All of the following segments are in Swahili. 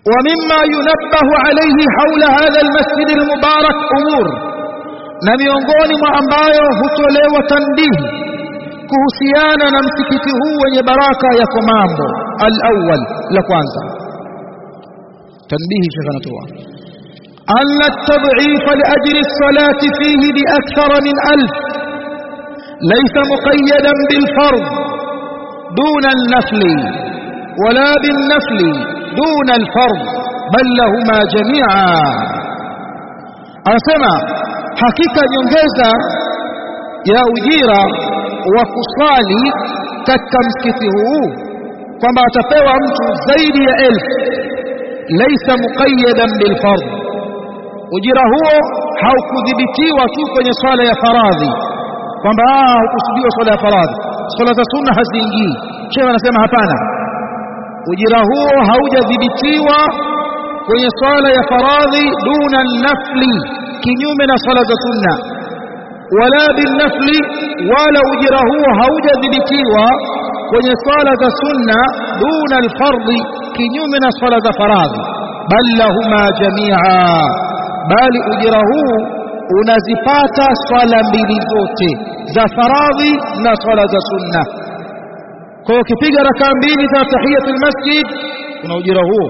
ومما ينبه عليه حول هذا المسجد المبارك أمور na miongoni mwa ambayo hutolewa tanbihi kuhusiana na msikiti huu wenye baraka yako mambo al-awwal la kwanza tanbihi shekha anatoa أن التضعيف لأجل الصلاة فيه بأكثر من ألف ليس مقيدا بالفرض دون النفل ولا بالنفل دون الفرض بل لهما جميعا أسمع حقيقة ينجز يا أجيرا وكصالي كتمسكته kwamba atapewa mtu zaidi ya elfu laisa muqayyadan bilfardh ujira huo haukudhibitiwa tu kwenye swala ya faradhi kwamba hukusudiwa swala ya faradhi swala za sunna haziingii shehe anasema hapana ujira huo haujadhibitiwa kwenye swala ya faradhi duna nafli kinyume na swala za sunna wala binafli wala ujira huo haujadhibitiwa kwenye swala za sunna duna alfardhi kinyume na swala za faradhi bal lahuma jamia bali ujira huu unazipata swala mbili zote za faradhi na swala za sunna kwa ukipiga rakaa mbili za tahiyatul masjid una ujira huo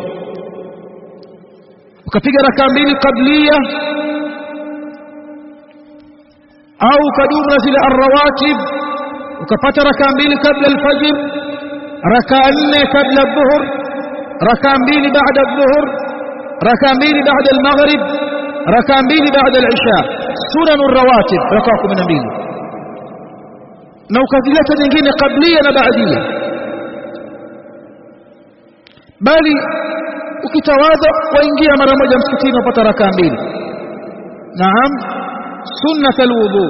ukapiga rakaa mbili qablia au ukadumu na zile arrawatib ukapata rakaa mbili kabla alfajr rakaa nne kabla adhuhur rakaa mbili baada adhuhur rakaa mbili baada almaghrib rakaa mbili baada alisha sunanu rawatib rakaa 12 na ukazileta nyingine kablia na baadia bali ukitawadha waingia mara moja msikitini upata rakaa mbili naam sunnat alwudu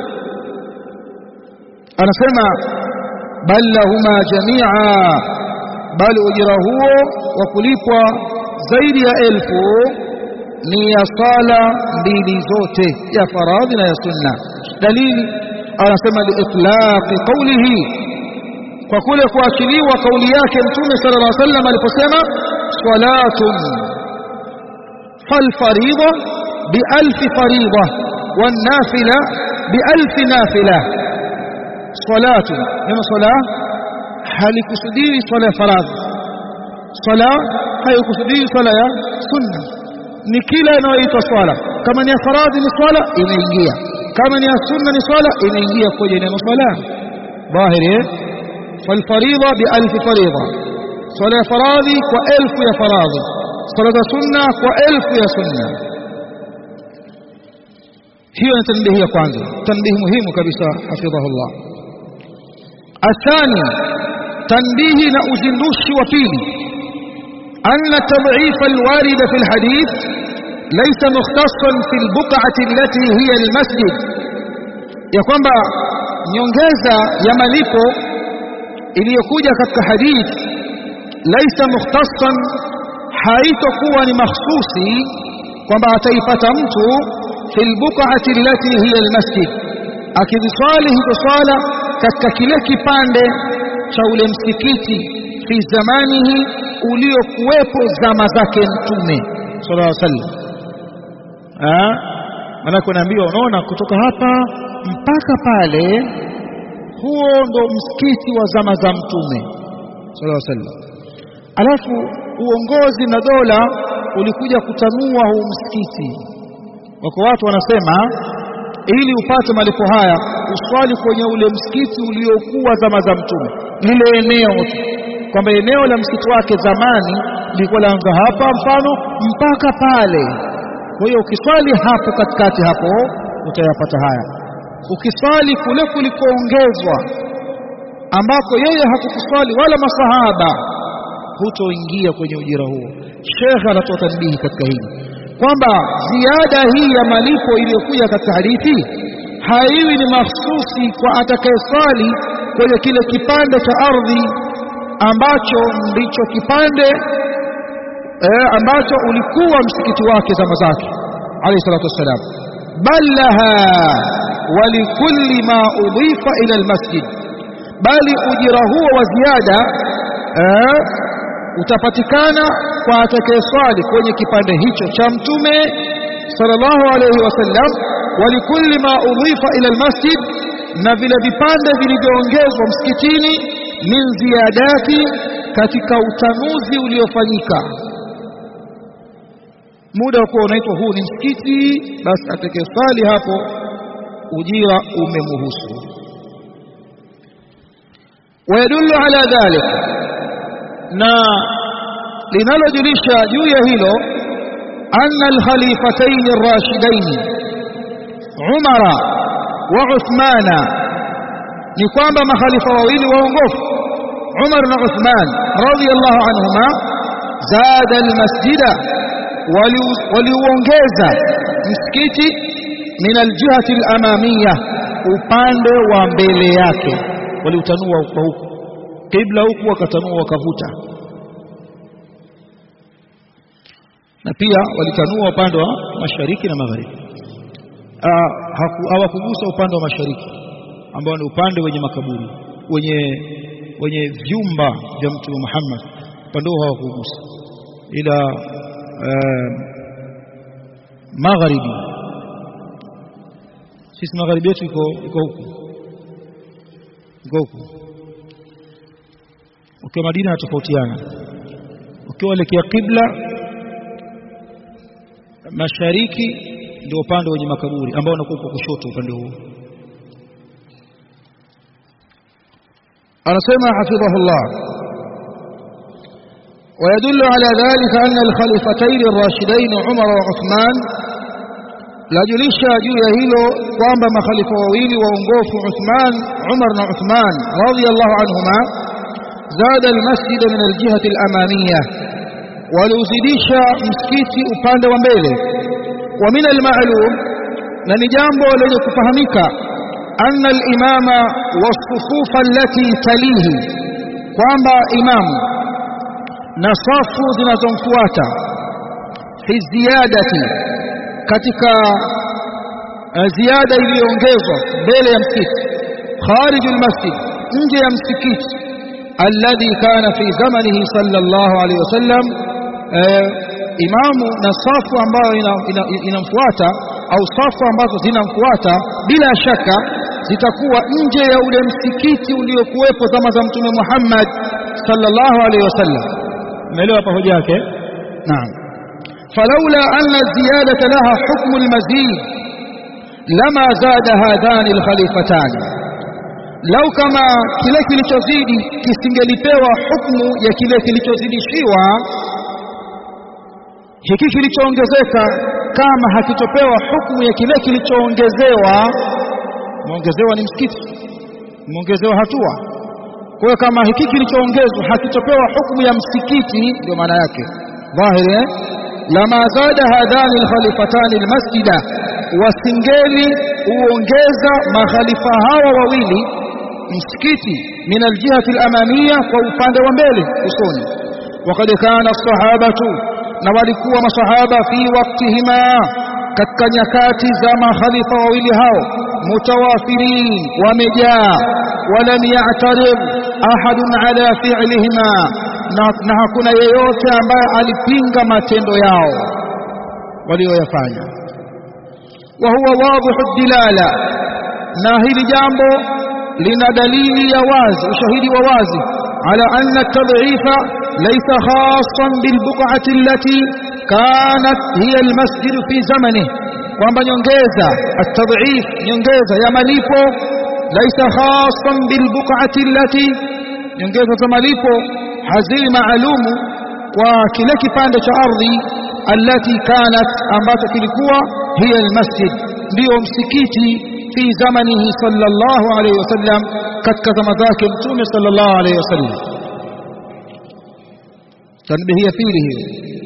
anasema bal lahuma jamia bali ujira huo wa kulipwa zaidi ya elfu ni ya sala mbili zote ya faradhi na ya sunna dalili anasema liitlaqi qawlihi kwa kule kuachiliwa kauli yake mtume sallallahu alaihi wasallam aliposema salatun falfaridha bialfi faridha والنافلة بألف نافلة صلاة نما صلاة هل كسدير صلاة فرض صلاة هل كسدير صلاة سنة ni kila inayoitwa swala kama ni ya faradhi ni swala inaingia kama ni ya sunna ni swala inaingia kwenye neno swala dhahiri falfaridha bi alf faridha swala ya faradhi kwa elfu ya faradhi swala za sunna kwa elfu ya sunna hiyo ni tanbihi ya kwanza tanbihi muhimu kabisa hafidhahullah athani tanbihi na uzindushi wa pili أن تضعيف الوارد في الحديث ليس مختصا في البقعة التي هي المسجد ya kwamba nyongeza ya malipo iliyokuja katika hadith laisa mukhtassan haitokuwa ni mahsusi kwamba ataipata mtu fil buq'ati allati hiya almasjid akiziswali hizo swala katika kile kipande cha ule msikiti fi zamanihi uliokuwepo zama zake mtume sallallahu alaihi wasallam ah maana kunaambiwa unaona kutoka hapa mpaka pale huo ndo msikiti wa zama za mtume sallallahu alaihi wasallam alafu uongozi na dola ulikuja kutanua huu msikiti wako watu wanasema ili upate malipo haya uswali kwenye ule msikiti uliokuwa zama za mtume lile eneo kwamba eneo la msikiti wake zamani lilikuwa laanza hapa mfano mpaka pale kwa hiyo ukiswali hapo katikati hapo utayapata haya ukiswali kule kulikoongezwa ambako yeye hakukuswali wala masahaba hutoingia kwenye ujira huo shekhe anatoa tanbihi katika hili kwamba ziada hii ya malipo iliyokuja katika hadithi haiwi ni mahsusi kwa atakayeswali kwenye kile kipande cha ardhi ambacho ndicho kipande eh, ambacho ulikuwa msikiti wake zama zake alayhi salatu wassalam bal laha walikulli ma udhifa ila almasjid bali ujira huo wa ziada eh, utapatikana kwa atakayeswali kwenye kipande hicho cha mtume sallallahu alayhi wasallam walikulli ma udhifa ila almasjid na vile vipande vilivyoongezwa msikitini min ziyadati katika utanuzi uliofanyika muda wa kuwa unaitwa huu ni msikiti basi atakayeswali hapo ujira umemuhusu ويدل على ذلك na linalojulisha juu ya hilo anna alkhalifatain arrashidain Umara wa Uthmana ni kwamba makhalifa wawili waongofu Umar na Uthman radiyallahu anhuma zada almasjida waliuongeza msikiti min aljihati alamamiyya upande wa mbele yake waliutanua kwa huku kibla huku wakatanua wakavuta na pia walitanua upande wa mashariki na magharibi hawakugusa upande wa mashariki ambao ni upande wenye makaburi wenye wenye vyumba vya mtume Muhammad upande huo hawakugusa ila uh, magharibi sisi magharibi yetu iko iko huku iko huku ukiwa Madina natofautiana ukiwa elekea kibla mashariki ndio upande wenye makaburi ambao unakuwa kwa kushoto upande huo anasema hafidhahullah ويدل على ذلك أن الخليفتين الراشدين عمر وعثمان لا جلش juu ya hilo kwamba makhalifa wawili waongofu Uthman Umar na Uthman radiyallahu anhuma زاد المسجد من الجهة الأمامية waliuzidisha msikiti upande wa mbele wa min alma'lum na ni jambo lenye kufahamika anna al-imama was-sufufa allati talihi kwamba imamu na safu zinazomfuata fi ziyadati katika ziada iliyoongezwa mbele ya msikiti kharij al-masjid nje ya msikiti alladhi kana fi zamanihi sallallahu alayhi wasallam imamu na safu ambayo inamfuata au safu ambazo zinamfuata bila shaka zitakuwa nje ya ule msikiti uliokuwepo zama za mtume Muhammad sallallahu alaihi wasallam umeelewa hapa hoja yake naam falaula anna ziyadata laha hukmu almazid lama zada hadhani alkhalifatan lau kama kile kilichozidi kisingelipewa hukumu ya kile kilichozidishiwa hiki kilichoongezeka kama hakitopewa hukumu ya kile kilichoongezewa muongezewa ni msikiti muongezewa hatua kwa hiyo kama hiki kilichoongezwa hakitopewa hukumu ya msikiti ndio maana yake dhahiri eh? lama zada hadhani alkhalifatani almasjida wasingeli uongeza makhalifa hawa wawili msikiti min aljihati alamamia kwa upande wa mbele usoni وقد كان الصحابه na walikuwa masahaba fi waktihima katika nyakati za makhalifa wawili hao mutawafirin wamejaa walam ya'tarib ahadun ala fi'lihima na, na hakuna yeyote ambaye alipinga matendo yao walioyafanya wa huwa wadhihu dilala na hili jambo lina dalili ya wazi ushahidi wa wazi ala anna tad'ifa laysa khassan bil buq'ati allati kanat hiya al masjid fi zamanihi kwamba nyongeza at-tad'if nyongeza ya malipo laysa khassan bil buq'ati allati nyongeza za malipo hazii maalumu kwa kile kipande cha ardhi allati kanat ambacho kilikuwa hiya al masjid ndio msikiti fi zamanihi sallallahu alayhi wasallam katika zama zake mtume sallallahu alayhi wasallam tanbihi ya pili hiyo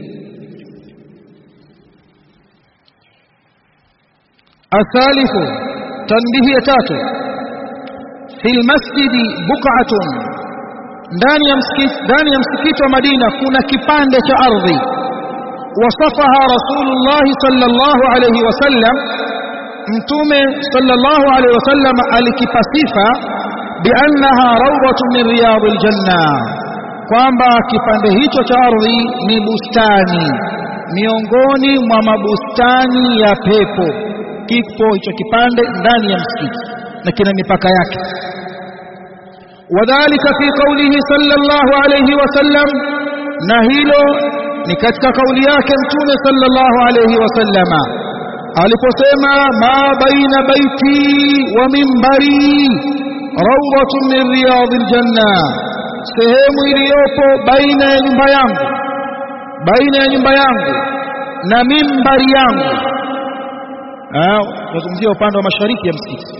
الثالث تنبيه تاتو في المسجد بقعة ndani ya msikiti ndani ya msikiti wa Madina kuna kipande cha ardhi wasafaha Rasulullah sallallahu alayhi wasallam mtume sallallahu alayhi wasallam alikipasifa biannaha rawdatun min riyadil janna kwamba kipande hicho cha ardhi ni bustani miongoni mwa mabustani ya pepo kipo hicho kipande ndani ya msikiti na kina mipaka yake wadhalika fi qawlihi sallallahu alayhi wasallam na hilo ni katika kauli yake mtume sallallahu alayhi wasallama aliposema ma baina baiti wa mimbari rawdatun min riyadil janna sehemu iliyopo baina ya nyumba yangu baina ya nyumba yangu na mimbari yangu tunazungumzia upande wa mashariki ya msikiti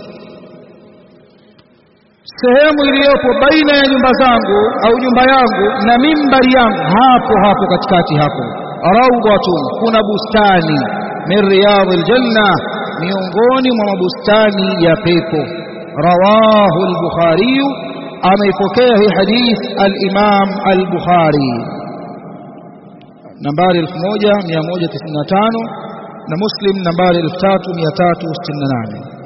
sehemu iliyopo baina ya nyumba zangu au nyumba yangu na mimbari yangu hapo hapo katikati hapo rawdatun kuna bustani min riyadil janna miongoni mwa mabustani ya pepo rawahu al-bukhari ameipokea hii hadith al-imam al-bukhari nambari 1195 na muslim nambari 3368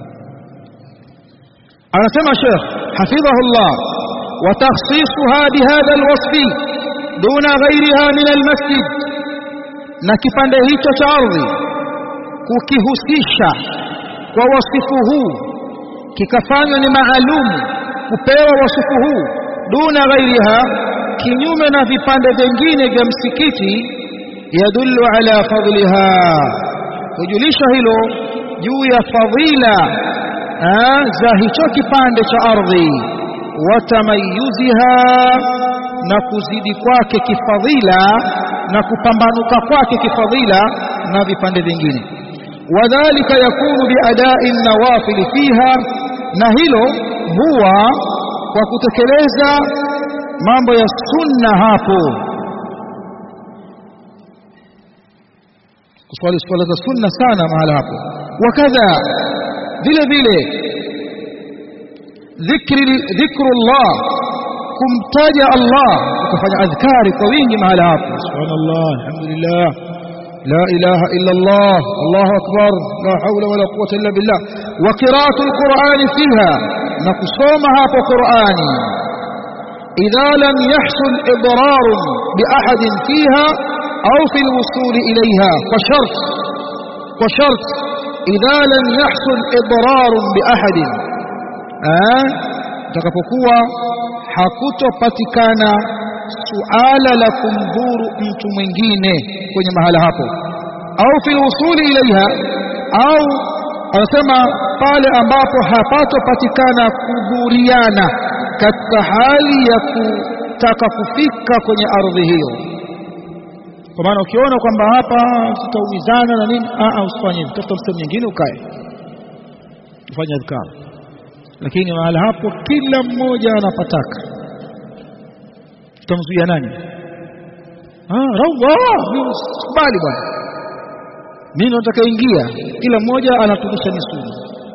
anasema Sheikh hafidhahullah wa takhsisuha bihadha alwasfi duna ghayriha min almasjid na kipande hicho cha ardhi kukihusisha kwa wasifu huu kikafanywa ni maalum kupewa wasifu huu duna ghairiha kinyume na vipande vingine vya msikiti yadullu ala fadliha kujulisha hilo juu ya fadhila za hicho kipande cha ardhi watamayuziha na kuzidi kwake kifadhila na kupambanuka kwake kifadhila na vipande vingine wadhalika yakunu biadai nawafili fiha na hilo huwa kwa kutekeleza mambo ya sunna hapo kuswali swala za sunna sana mahala hapo wakadha vile vile dhikri dhikrullah kumtaja Allah ukafanya adhkari kwa wingi mahala hapo subhanallah alhamdulillah la ilaha illa Allah Allahu akbar la hawla wala quwwata illa billah wa qira'atul qur'ani fiha na kusoma hapo qur'ani idha lam yahsul idrar bi ahadin fiha au fi alwusul ilayha kwa shart kwa shart idha lam yahsul idrar bi ahadin takapokuwa hakutopatikana suala la kumdhuru mtu mwingine kwenye mahala hapo au fil usuli ilaiha au anasema pale ambapo hapatopatikana kudhuriana katika hali ya kutaka kufika kwenye ardhi hiyo kwa maana ukiona kwamba hapa tutaumizana na nini a usifanye hivyo tafuta sehemu nyingine ukae ufanye adhkar lakini mahala hapo kila mmoja anapataka tutamzuia nani ah rawa kubali bwana mimi nataka ingia kila mmoja anatumisha misuli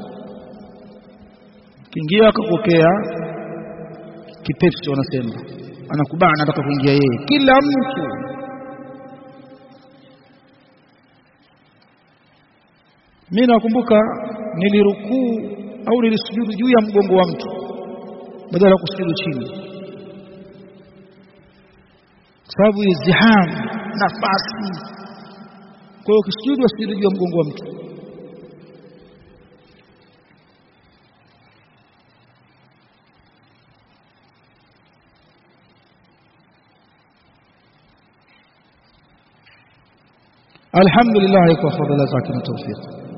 kiingia akakokea kipepsi wanasema anakubana anataka kuingia yeye kila mtu mimi nakumbuka nilirukuu au nilisujudu juu ya mgongo wa mtu badala ya kusujudu chini kwa sababu izdiham nafasi kwa hiyo ukisujudu wasujudu juu ya mgongo wa mtu alhamdulillah kwa fadhila zake na tawfik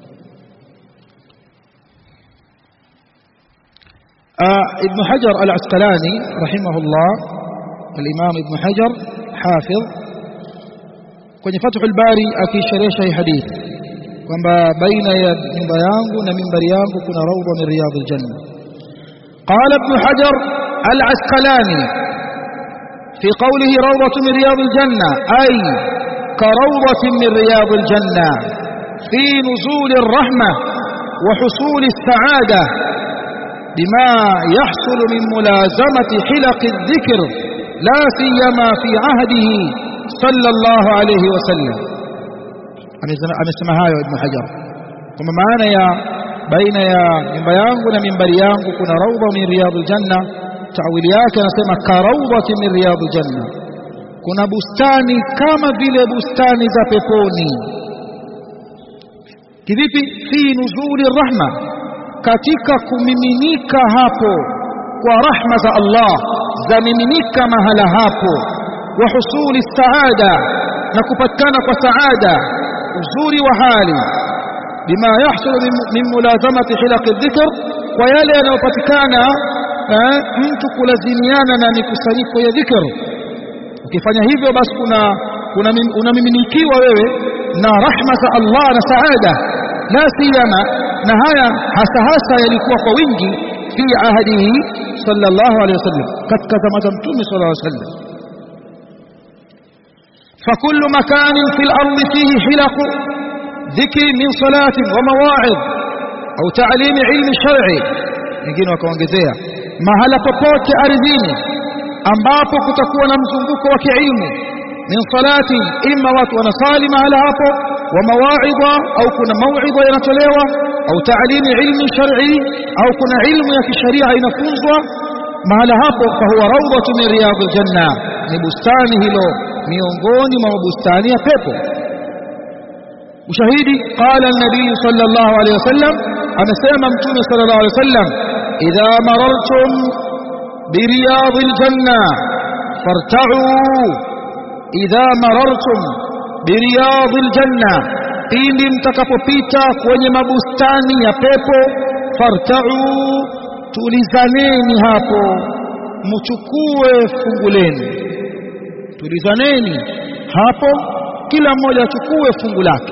ابن حجر العسقلاني رحمه الله الإمام ابن حجر حافظ kwenye Fathul Bari akisherehesha hii hadithi kwamba baina ya nyumba yangu na mimbari yangu kuna raudha min riyadil janna qala ibn hajar al-asqalani fi qawlihi rawdatu min riyadil janna ay ka rawdatin min riyadil janna fi nuzul ar-rahmah wa husul as-sa'adah بما يحصل من ملازمة حلق الذكر لا سيما في عهده صلى الله عليه وسلم amesema hayo ibn hajar kwamba maana ya baina ya nyumba yangu na mimbari yangu kuna raudha min riyadul janna tawili yake anasema karaudhati min riyadil janna kuna bustani kama vile bustani za peponi kivipi fi nuzuli rahma katika kumiminika hapo kwa rahma za Allah zamiminika mahala hapo wa husuli saada na kupatikana kwa saada uzuri wa hali bima yahsulu min mulazamati hilaqi dhikr kwa yale yanayopatikana mtu kulazimiana na mikusanyiko ya dhikr ukifanya hivyo basi kuna kuna unamiminikiwa wewe na rahma za Allah na saada la siyama na haya hasa hasa yalikuwa kwa wingi fi ahadihi sallallahu alaihi wasallam katika zama za mtume sallallahu alaihi wasallam فكل مكان في الأرض فيه حلق ذكر من صلاة ومواعظ أو تعليم علم شرعي wengine wakaongezea mahala popote ardhini ambapo kutakuwa na mzunguko wa kiilmu min salati imma watu wanasali mahala hapo wa mawaidha au kuna mauidha yanatolewa au taalimi ilmi shar'i au kuna ilmu ya kisharia inafunzwa mahala hapo fa huwa rawdatu min riyadil janna ni bustani hilo miongoni mwa bustani ya pepo ushahidi qala an-nabii sallallahu alayhi wasallam amesema mtume sallallahu alayhi wasallam idha marartum biriyadil janna farta'u idha marartum biriyadil janna pindi mtakapopita kwenye mabustani ya pepo farta'u tulizaneni hapo mchukue fungu lenu tulizaneni hapo kila mmoja achukue fungu lake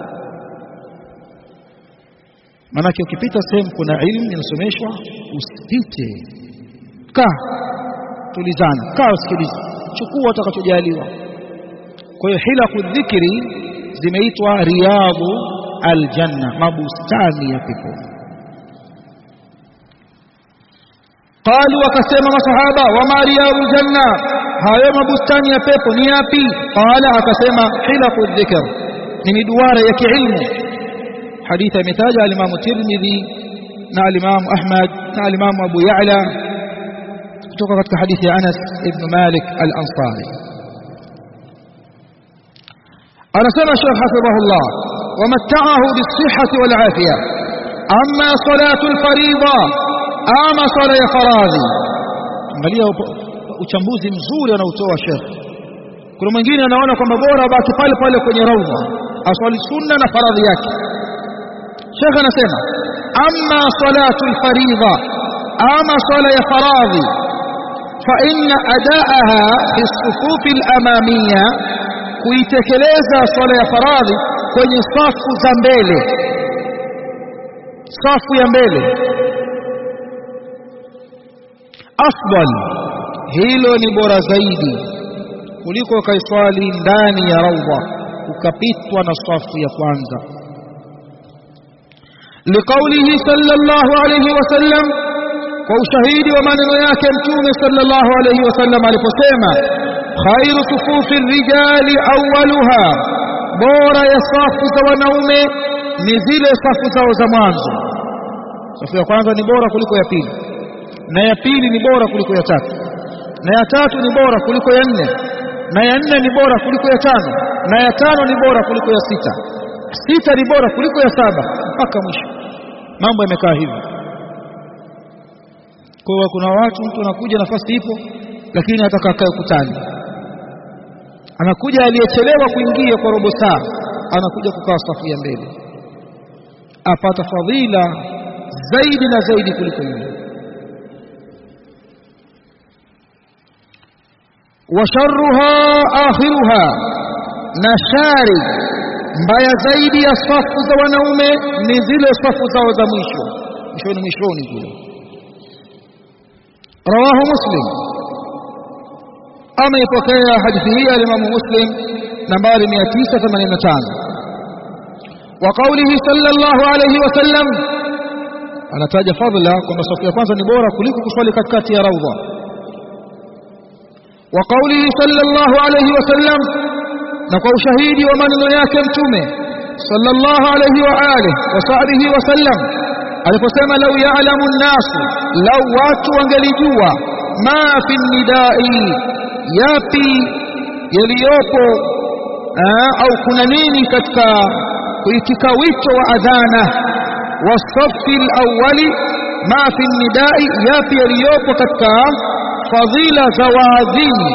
manake ukipita sehemu kuna ilmu inasomeshwa usipite kaa tulizana kaa usikilize chukua utakachojaliwa kwa hiyo hilaku dhikri zimeitwa riyadhu aljanna mabustani ya peponi قالوا wakasema masahaba wama riyadul janna hayo mabustani ya pepo ni yapi qala akasema hilaku dhikr ni miduara ya kiilmu hadithi imetaja al-Imam Tirmidhi na al-Imam Ahmad na al-Imam Abu Ya'la kutoka katika hadithi ya Anas ibn Malik al-Ansari anasema Sheikh hafidhahullah ومتعه بالصحة والعافية أما صلاة الفريضة ama swala ya faradhi angalia uchambuzi mzuri anaotoa Sheikh kuna mwingine anaona kwamba bora baki pale pale kwenye raudha aswali sunna na faradhi yake Sheikh anasema amma salatu alfaridha ama swala ya faradhi fa inna adaaha fi sufuf alamamiyya kuitekeleza swala ya faradhi kwenye safu za mbele safu ya mbele afdal hilo ni bora zaidi kuliko kaiswali ndani ya raudha ukapitwa na safu ya kwanza liqaulihi sallallahu alayhi wasallam kwa ushahidi wa maneno yake mtume sallallahu alayhi wasallam aliposema khairu sufufi rijali awwaluha bora ya safu za wanaume ni zile safu zao za mwanzo safu ya kwanza ni bora kuliko ya pili na ya pili ni bora kuliko ya tatu na ya tatu ni bora kuliko ya nne na ya nne ni bora kuliko ya tano na ya tano ni bora kuliko ya sita sita ni bora kuliko ya saba mpaka mwisho mambo yamekaa hivi kwa hiyo kuna watu mtu anakuja nafasi ipo lakini ataka kae ukutani anakuja aliyechelewa kuingia kwa robo saa anakuja kukaa safu ya mbele apata fadhila zaidi na zaidi kuliko yule washarruha akhiruha na shari mbaya zaidi ya safu za wanaume ni zile safu zao za mwisho mwishoni mwishoni kule rawahu muslim ameipokea hadithi hii alimamu muslim nambari 985 wa qawlihi sallallahu alayhi wasallam anataja fadhila kwamba safu ya kwanza ni bora kuliko kuswali katikati ya raudha wa qawlihi sallallahu alayhi wasallam na kwa ushahidi wa maneno yake mtume sallallahu alayhi wa alihi wa sahbihi wasallam aliposema lau ya'lamu an-nasu lau watu wangelijua ma fi nidai yapi yaliyopo au kuna nini katika kuitika wito wa adhana wasafi alawwali ma fi nidai yapi yaliyopo katika fadhila za waadhini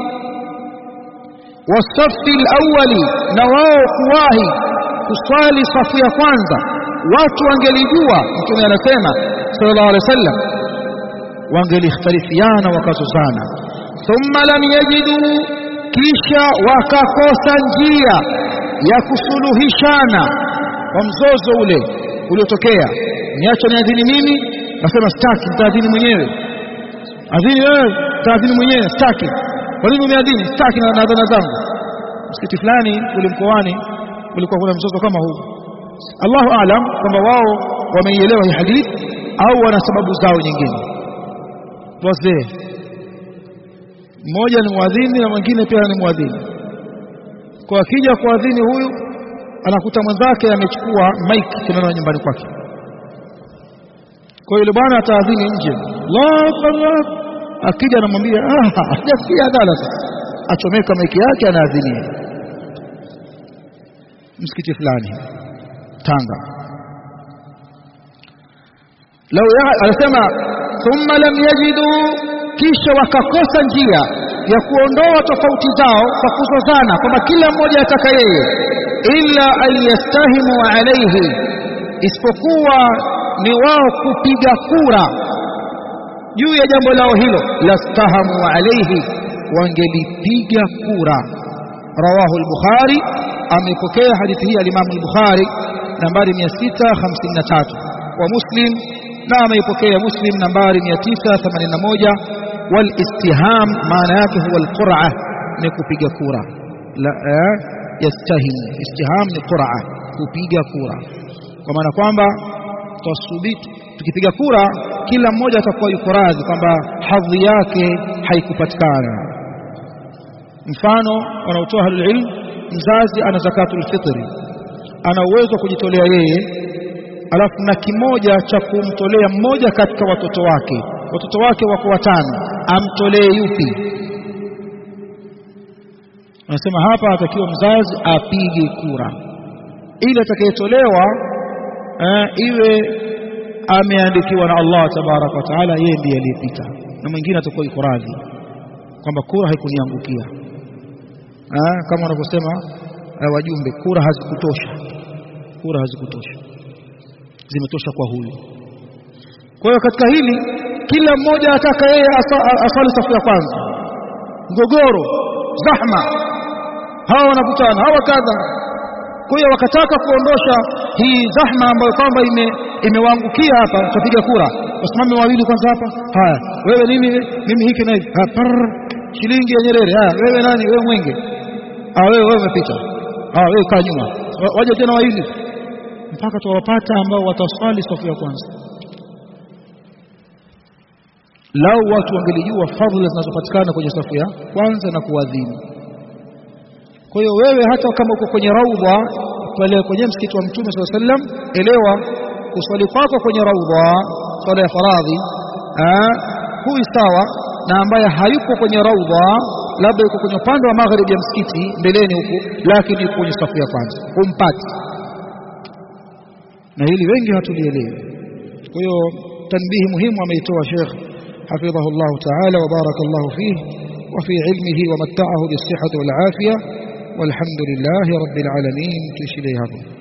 wasafi alawwali na wao kuwahi kuswali safu ya kwanza watu wangelijua mtume anasema sallallahu alaihi wasallam wangelikhtalifiana wakazozana thumma lam yajidu kisha wakakosa njia ya kusuluhishana kwa mzozo ule uliotokea niacha niadhini mimi nasema sitaki nitaadhini mwenyewe adhini wewe taadhini mwenyewe sitaki kwa nini umeadhini sitaki na adhana zangu msikiti fulani ule mkoani kulikuwa kuna mzozo kama huu Allahu aalam kwamba wao wameielewa hii hadithi au wana sababu zao nyingine wazee mmoja ni mwadhini na mwingine pia ni mwadhini kwa akija kuadhini huyu anakuta mwenzake amechukua mic tunaona nyumbani kwake kwa yule bwana ataadhini nje Allahu akbar akija anamwambia ah hajasikia adhala sasa achomeka maiki yake anaadhinia msikiti fulani Tanga lau anasema thumma lam yajidu kisha wakakosa njia ya kuondoa tofauti zao kwa kuzozana kwamba kila mmoja ataka yeye illa an yastahimu alaihi isipokuwa ni wao kupiga kura juu ya jambo lao hilo lastahamu alaihi wangelipiga kura rawahu al-bukhari amepokea hadithi hii al-imam al-bukhari nambari 653 wa muslim na ameipokea muslim nambari 981 والاستهام maana yake huwa alqur'a ni kupiga kura la yastahim istiham ni qur'a kupiga kura kwa maana kwamba twasubiti tukipiga kura kila mmoja atakuwa yuko radhi kwamba hadhi yake haikupatikana mfano wanaotoa ahlul ilm mzazi ana zakatul fitri ana uwezo wa kujitolea yeye alafu na kimoja cha kumtolea mmoja katika watoto wake watoto wake wako watano amtolee yupi anasema hapa atakiwa mzazi apige kura ili atakayetolewa eh, iwe ameandikiwa na Allah tabaraka wa taala yeye ndiye aliyepita na mwingine atakuwa yuko radhi kwamba kura haikuniangukia eh, kama wanavyosema eh, wajumbe kura hazikutosha kura hazikutosha zimetosha kwa huyu kwa hiyo katika hili kila mmoja ataka yeye aswali safu ya kwanza mgogoro zahma hawa wanakutana hawa kadha kwa hiyo wakataka kuondosha hii zahma ambayo kwamba ime imewaangukia hapa tutapiga kura wasimame wawili kwanza hapa haya wewe nini mimi hiki na hivi shilingi ya Nyerere haya wewe nani wewe mwenge ah wewe wewe umepita ah wewe kaa nyuma waje tena wawili mpaka tuwapata ambao wataswali safu ya kwanza lau watu wangelijua fadhila zinazopatikana kwenye safu ya kwanza na kuadhini kwa hiyo wewe hata kama uko kwenye raudha pale kwenye msikiti wa mtume swalla sallam elewa kuswali kwako kwenye raudha swala ya faradhi hui sawa na ambaye hayuko kwenye raudha labda yuko kwenye upande wa magharibi ya msikiti mbeleni huku lakini yuko kwenye safu ya kwanza humpati na hili wengi hatulielewi kwa hiyo tanbihi muhimu ameitoa Sheikh حفظه الله تعالى وبارك الله فيه وفي علمه ومتعه بالصحة والعافية والحمد لله رب العالمين تشري هذا